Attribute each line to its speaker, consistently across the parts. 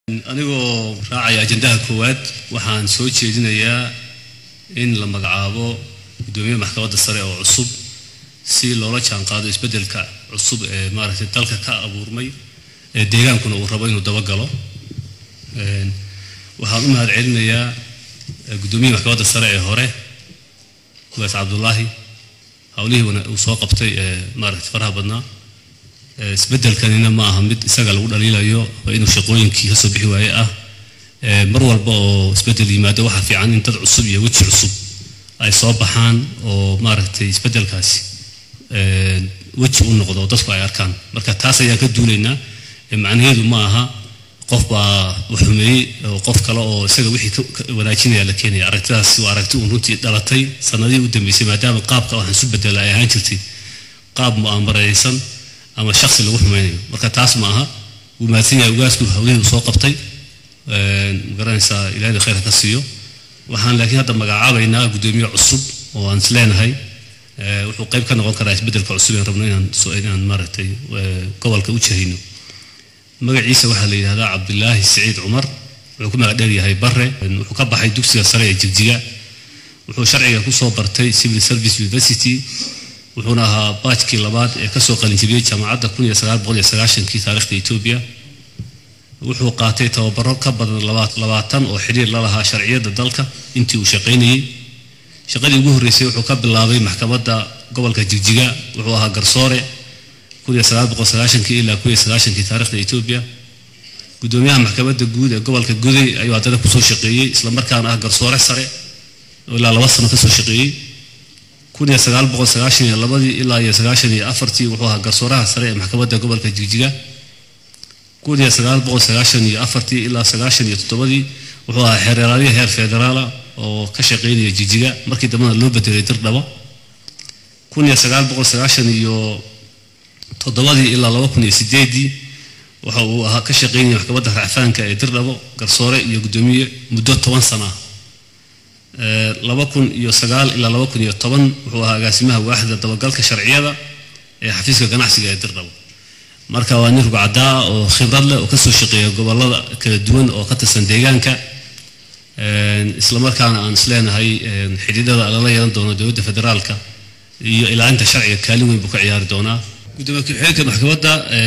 Speaker 1: anigoo raacaya ajandaha koowaad waxaan soo jeedinayaa in la magacaabo guddoomiye maxkamadda sare oo cusub si loola jaanqaado isbeddelka cusub ee maaragtay dalka ka abuurmay ee deegaankuna uu rabo inuu dabagalo waxaan u mahad celinayaa guddoomiyaha maxkamadda sare ee hore ugaas cabdullaahi howlihii uu soo qabtay ee maaragtay faraha badnaa isbeddelkanina ma aha mid isaga lagu dhaliilayo waa inuu shaqooyinkii kasoo bixi waaye ah mar walba oo isbeddel yimaado waxaa fiican in dad cusub iyo weji cusub ay soo baxaan oo maaragtay isbeddelkaasi weji u noqdo oo dadku ay arkaan marka taas ayaan ka duulaynaa macnaheedu ma aha qof baa xumeeyey oo qof kale oo isaga wixii wanaajinaya la keenaya aragtidaas waa aragti uun runtii dhalatay sanadihii u dambeysay maadaama qaabka waxaan isu bedela ay ahaan jirtay qaab mu'aamaraysan ama shaksi lagu xumaynayo marka taas ma aha wuu mahadsan yahay ugaasku hawlihii uu soo qabtay magaranaysaa ilaahay khayr ka siiyo waxaan laakiin hadda magacaabaynaa guddoomiye cusub oo aan isleenahay wuxuu qayb ka noqon karaa isbeddelka cusub aan rabno inaan inaan maaragtay gobolka u jahayno magaciisa waxaa la yidhahdaa cabdilaahi siciid cumar wuxuu ku magac dheer yahay bare wuxuu ka baxay dugsiga sare ee jigjiga wuxuu sharciga kusoo bartay civil service university wuxuuna ahaa baajkii labaad ee kasoo qalinjibiyey jaamacadda kun iyo sagaal boqol iyo sagaashankii taarikhda etoobiya wuxuu qaatay tababaro ka badan labaatan oo xidhiir la lahaa sharciyadda dalka intii uu shaqaynayey shaqadii ugu horreysay wuxuu ka bilaabay maxkamadda gobolka jigjiga wuxuu ahaa garsoore kun iyo sagaal boqol sagaashankii ilaa kun iyo sagaashankii taarikhda etoobiya guddoomiyaha maxkamadda guud ee gobolka guday ayuu haddana kusoo shaqeeyey islamarkaana ah garsoore sare oo ilaa laba sano kasoo shaqeeyey kun iyo sagaal boqol sagaashan iyo labadii ilaa iyo sagaashan iyo afartii wuxuu ahaa garsooraha sare ee maxkamadda gobolka jigjiga kun iyo sagaal boqol sagaashan iyo afartii ilaa sagaashan iyo toddobadii wuxuu ahaa xeeraalyo heer federaala oo ka shaqeynaya jigjiga markii dambena loo bedelay dirdhabo kun iyo sagaal boqol sagaashan iyo toddobadii ilaa laba kun iyo sideedii waxa uu ahaa ka shaqeynaya maxkamadda racfaanka ee dirdhabo garsoore iyo guddoomiye muddo toban sana ah laba kun iyo sagaal ilaa laba kun iyo toban wuxuu ahaa agaasimaha waaxda dabagalka sharciyada ee xafiiska ganacsiga ee dirdhabo marka waa nin rugcadaa oo khibrad leh oo kasoo shaqeeya gobolada kala duwan oo ka tirsan deegaanka islamarkaana aan isleenahay xidhiidhada lala yeelan doono dowladda federaalka iyo ilaalinta sharciga kaalin weyn buu ka ciyaari doonaa gudoomiye ku-xigeenka maxkamadda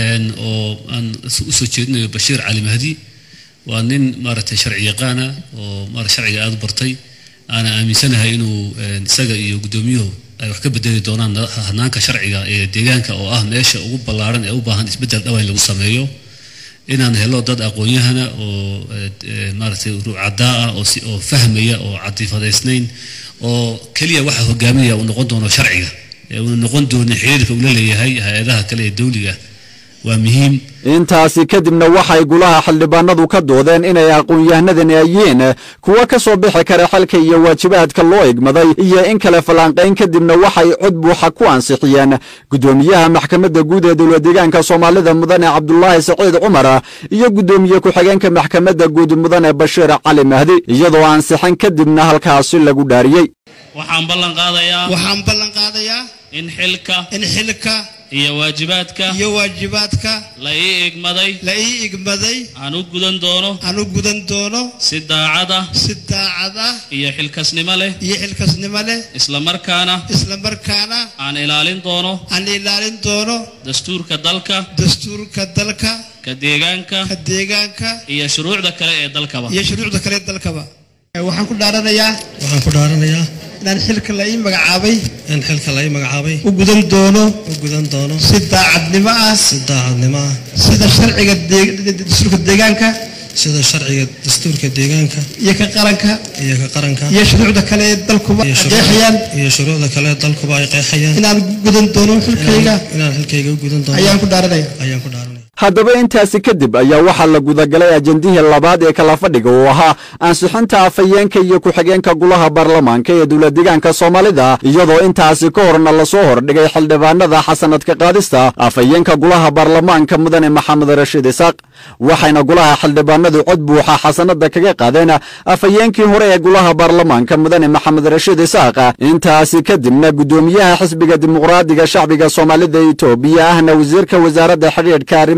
Speaker 1: oo aan usoo jeedinayo bashiir cali mahdi waa nin maaragtay sharci yaqaana oo maarata sharciga aada u bartay aana aaminsanahay inuu isaga iyo guddoomiyuhu ay wax ka bedeli doonaan hanaanka sharciga ee deegaanka oo ah meesha ugu ballaaran ee u baahan isbeddel dhawa in lagu sameeyo inaan helo dad aqoon-yahana oo maaragtay ruucaddaa ah oo fahmaya oo cadiifadaysnayn oo keliya waxa hogaaminaya uu noqon doono sharciga ee uuna noqon doonin xiriirka uu la leeyahay hay-adaha kale ee dawliga waa muhiim
Speaker 2: intaasi kadibna waxay gulaha xildhibaanadu ka doodeen inay aqoon-yahanadani yihiin kuwa ka soo bixi kara xilka iyo waajibaadka loo igmaday iyo in kale fallaanqayn kadibna waxay cod buuxa ku ansixiyeen guddoomiyaha maxkamadda guud ee dowlad deegaanka soomaalida mudane cabdulaahi saciid cumar iyo guddoomiye ku-xigeenka maxkamadda guud mudane bashiir cali mahdi iyadoo ansixin kadibna halkaasi lagu dhaariyey
Speaker 3: waxaan ballan qaadayaa
Speaker 4: waxaan ballan qaadayaa
Speaker 3: in xilka
Speaker 4: in xilka
Speaker 3: iyo waajibaadka
Speaker 4: iyo waajibaadka
Speaker 3: la ii igmaday
Speaker 4: la ii igmaday
Speaker 3: aan u gudan doono
Speaker 4: aan u gudan doono
Speaker 3: si daacad ah
Speaker 4: si daacad ah
Speaker 3: iyo xilkasnimo leh
Speaker 4: iyo xilkasnimo leh
Speaker 3: islamarkaana
Speaker 4: isla markaana
Speaker 3: aan ilaalin doono
Speaker 4: aan ilaalin doono
Speaker 3: dastuurka dalka
Speaker 4: dastuurka dalka
Speaker 3: ka deegaanka
Speaker 4: ka deegaanka
Speaker 3: iyo shuruucda kale ee dalkaba
Speaker 4: iyo shuruucda kale ee dalkaba waxaan ku dhaaranayaa
Speaker 5: waxaan ku dhaaranayaa
Speaker 4: inaan xilka la ii magacaabay
Speaker 5: in xilka la ii magacaabay
Speaker 4: u gudan doono
Speaker 5: u gudan doono
Speaker 4: si daacadnimo ah
Speaker 5: si daacadnimo ah
Speaker 4: sida sharciga dastuurka deegaanka
Speaker 5: sida sharciga dastuurka deegaanka
Speaker 4: iyo ka qaranka
Speaker 5: iyo ka qaranka
Speaker 4: iyo shuruucda kale ee dalkuba ay qeexayaan
Speaker 5: iyo shuruucda kale ee dalkuba ay qeexayaan
Speaker 4: inaan gudan doono xilkayga
Speaker 5: inaan xilkayga u gudan doono
Speaker 4: ayaan ku dhaaranaya
Speaker 5: ayaan ku dhaaranaya
Speaker 2: haddaba intaasi kadib ayaa waxaa la gudagalay ajendihii labaad ee kala fadhiga uu ahaa ansixinta afhayeenka iyo ku-xigeenka gulaha baarlamaanka ee dowladdeegaanka soomaalida iyadoo intaasi ka horna lasoo hordhigay xildhibaanada xasanadka qaadista afhayeenka gulaha baarlamaanka mudane maxamed rashiid isaaq waxayna gulaha xildhibaanadu cod buuxa xasanada kaga qaadeen afhayeenkii hore ee gulaha baarlamaanka mudane maxamed rashiid isaaq intaasi kadibna guddoomiyaha xisbiga dimuqraadiga shacbiga soomaalida etoobiya ahna wasiirka wasaaradda xidhiidhka arrimaha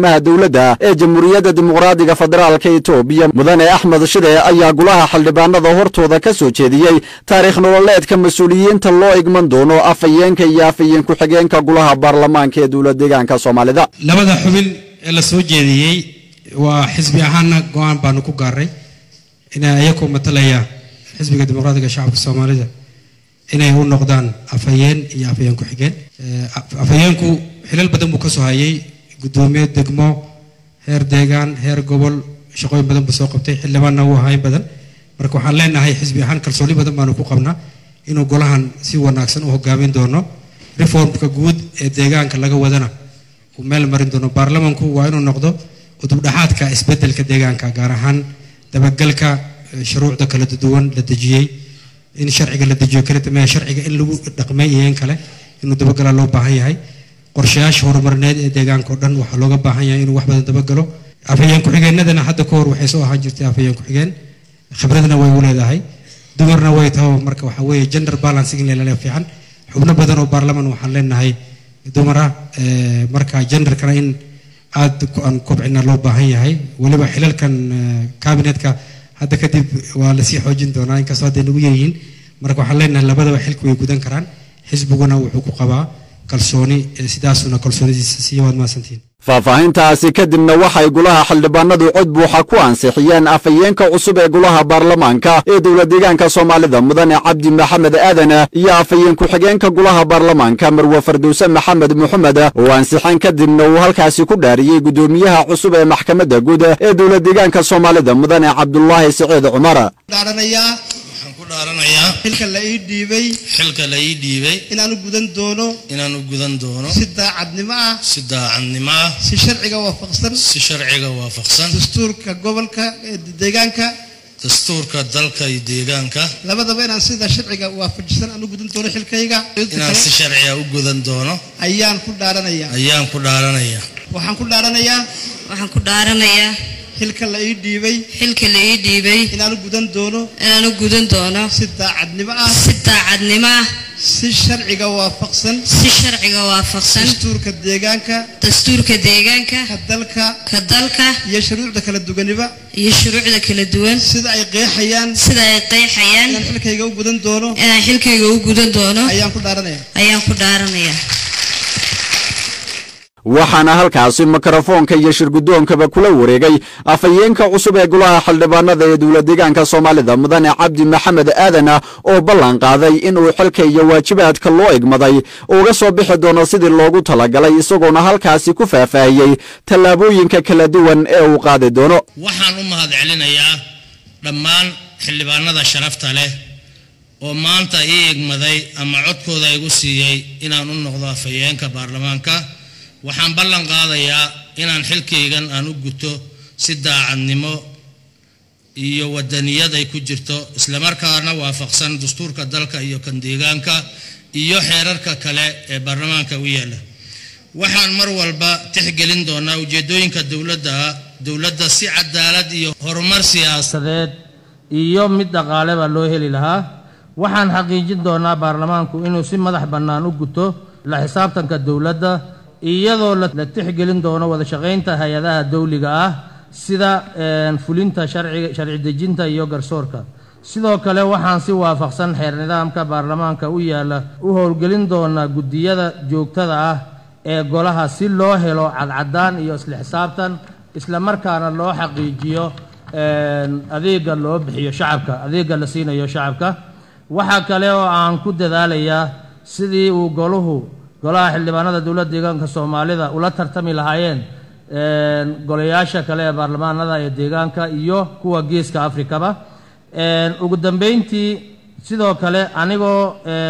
Speaker 2: arrimaha dowladda ee jamhuuriyadda dimuqraadiga federaalka etoobiya mudane axmed shide ayaa golaha xildhibaanada hortooda ka soo jeediyey taariikh nololeedka mas-uuliyiinta loo igman doono afhayeenka iyo afhayeen ku-xigeenka golaha baarlamaanka ee dowlad deegaanka soomaalida
Speaker 6: labada xubin ee la soo jeediyey waa xisbi ahaanna go-aan baanu ku gaaray inay ayakoo matalaya xisbiga dimuqraadiga shacabka soomaalida inay u noqdaan afhayeen iyo afhayeen ku-xigeen afhayeenku xilal badan buu ka soo hayay guddoomiye degmo heer deegaan heer gobol shaqooyin badan buu soo qabtay xildhibaanna wuu ahayn badan marka waxaan leenahay xisbi ahaan kalsooni badan baanu ku qabnaa inuu golahan si wanaagsan u hogaamin doono reformka guud ee deegaanka laga wadana uu meel marin doono baarlamanku waa inuu noqdo udubdhaxaadka isbedelka deegaanka gaar ahaan dabagalka shuruucda kala duwan la dejiyey in sharciga la dejiyo kala dambeeya sharciga in lagu dhaqmay iyo in kale inuu dabagala loo baahan yahay qorshayaasha horumarineed ee deegaanka oo dhan waxaa looga baahan yahay inuu wax badan dabagalo afhayeen ku-xigeenadana hadda ka hor waxay soo ahaan jirtay afhayeen ku-xigeen khibradna way u leedahay dumarna way taho marka waxaa weeye gender balancing in la fiican xubno badan oo baarlaman waxaan leenahay dumara marka genderkana in aad aan kobcina loo baahan yahay weliba xilalkan kabinetka hadda kadib waa lasii xoojin doonaa inkastoo hadday nagu yaryihiin marka waxaan leenahay labadaba xilka way gudan karaan xisbiguna wuxuu ku qabaa kalsooni sidaasuna kalsoonidiisa siiya waad mahadsantihiin
Speaker 2: faahfaahintaasi kadibna waxay golaha xildhibaanadu cod buuxa ku ansixiyeen afhayeenka cusub ee golaha baarlamaanka ee dowlad deegaanka soomaalida mudane cabdi maxamed aadan iyo afhayeen ku-xigeenka golaha baarlamaanka marwe fardowse maxamed moxamed oo ansixeen kadibna uu halkaasi ku dhaariyey guddoomiyaha cusub ee maxkamadda guud ee dowlad deegaanka soomaalida mudane cabdulaahi siciid cumar
Speaker 4: dhaaranayaa
Speaker 7: waxaan ku dhaaranayaa
Speaker 4: xilka la ii dhiibay
Speaker 7: xilka la ii dhiibay
Speaker 4: inaan u gudan doono
Speaker 7: inaan u gudan doono
Speaker 4: si daacadnimo ah
Speaker 7: si daacadnimo ah
Speaker 4: si sharciga waafaqsan
Speaker 7: si sharciga waafaqsan
Speaker 4: dastuurka gobolka ee deegaanka
Speaker 7: dastuurka dalka iyo deegaanka
Speaker 4: labadaba inaan sida sharciga waafajisan aan u gudan doono xilkayga
Speaker 7: inaan si sharciga u gudan doono
Speaker 4: ayaan ku dhaaranayaa
Speaker 7: ayaan ku dhaaranayaa
Speaker 4: waxaan ku dhaaranayaa
Speaker 8: waxaan ku dhaaranayaa
Speaker 4: xilka la ii dhiibay
Speaker 8: xilka la ii dhiibay
Speaker 4: inaan u gudan doono
Speaker 8: inaan u gudan doono
Speaker 4: si daacadnimo ah
Speaker 8: si daacadnimo ah
Speaker 4: si sharciga waafaqsan
Speaker 8: si sharciga waafaqsan
Speaker 4: dastuurka deegaanka
Speaker 8: dastuurka deegaanka
Speaker 4: ka dalka
Speaker 8: ka dalka
Speaker 4: iyo shuruucda kala duganiba
Speaker 8: iyo shuruucda kala duwan
Speaker 4: sida ay qeexayaan
Speaker 8: sida ay qeexayaan
Speaker 4: inaan xilkayga u gudan doono
Speaker 8: inaan xilkayga u gudan doono
Speaker 4: ayaan ku dhaaranaya
Speaker 8: ayaan ku dhaaranayaa
Speaker 2: waxaana halkaasi mikrofoonka iyo shirgudoonkaba kula wareegay afhayeenka cusub ee golaha xildhibaanada ee dowlad deegaanka soomaalida mudane cabdi maxamed aadan oo ballan qaaday inuu xilka iyo waajibaadka loo igmaday uga soo bixi doono sidii loogu talagalay isagoona halkaasi ku faahfaahiyey tallaabooyinka kala duwan ee uu qaadi doono
Speaker 7: waxaan u mahad celinayaa dhammaan xildhibaanada sharafta leh oo maanta ii igmaday ama codkooda igu siiyey inaan u noqdo afhayeenka baarlamaanka waxaan ballan qaadayaa inaan xilkaygan aan u guto si daacadnimo iyo wadaniyad ay ku jirto islamarkaana waafaqsan dastuurka dalka iyo kan deegaanka iyo xeerarka kale ee baarlamaanka u yaalla waxaan mar walba tixgelin doonaa ujeedooyinka dowladda dowladda si cadaalad iyo horumar siyaasadeed
Speaker 9: iyo mid dhaqaaleba loo heli lahaa waxaan xaqiijin doonaa baarlamaanku inuu si madax bannaan u guto la xisaabtanka dowladda iyadoo la tixgelin doono wada shaqaynta hay-adaha dawliga ah sida fulinta sharci dejinta iyo garsoorka sidoo kale waxaan si waafaqsan xeer nidaamka baarlamaanka u yaalla u howlgelin doonaa guddiyada joogtada ah ee golaha si loo helo cadcadaan iyo isla xisaabtan islamarkaana loo xaqiijiyo adeega loo bixiyo shacabka adeega la siinayo shacabka waxaa kale oo aan ku dadaalayaa sidii uu goluhu golaha xildhibaanada dowladda deegaanka soomaalida ula tartami lahaayeen golayaasha kale ee baarlamaanada ee deegaanka iyo kuwa geeska afrikaba ugu dambeyntii sidoo kale anigoo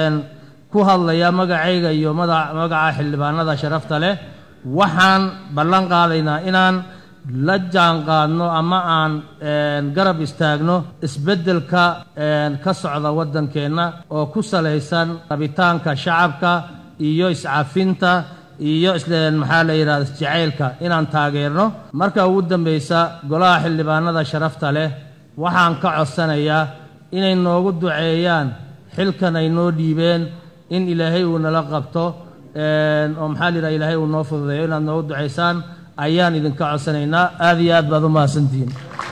Speaker 9: ku hadlaya magacayga iyo magaca xildhibaanada sharafta leh waxaan ballan qaadaynaa inaan la jaan qaadno ama aan garab istaagno isbeddelka ka socda waddankeenna oo ku salaysan rabitaanka shacabka iyo iscafinta iyo maxaa la yidhahda isjacaylka inaan taageerno marka ugu dambaysa golaha xildhibaanada sharafta leh waxaan ka codsanayaa inay noogu duceeyaan xilkan ay noo dhiibeen in ilaahay uu nala qabto oo maxaa la yidhahda ilaahay uu noo fududeeyo inaad noogu ducaysaan ayaan idinka codsanaynaa aad iyo aad baad u mahadsantihiin